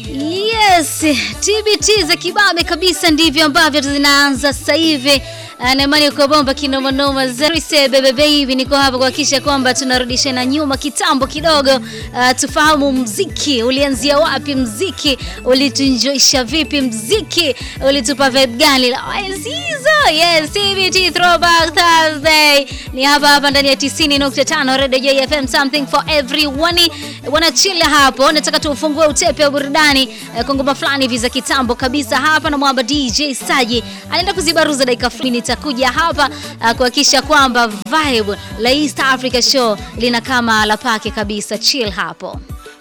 Yes, TBT za kibabe kabisa ndivyo ambavyo zinaanza sasa hivi. Na imani kwa bomba kinoma noma Zerise bebe baby, niko hapa kuhakikisha kwamba tunarudisha na nyuma kitambo kidogo. Uh, tufahamu mziki ulianzia wapi, mziki ulituenjoysha vipi, mziki ulitupa vibe gani? Enzi hizo. Yes, TBT Throwback Thursday ni hapa hapa ndani ya 90.5 Radio J FM, something for everyone. Wanachila hapo, nataka tuufungue utepe wa burudani eh, kwa ngoma fulani hivi za kitambo kabisa hapa na mwamba DJ Saji anaenda kuzibaruza dakika fulani. Nitakuja hapa uh, kuhakikisha kwamba vibe la East Africa Show lina kama la pake kabisa. Chill hapo.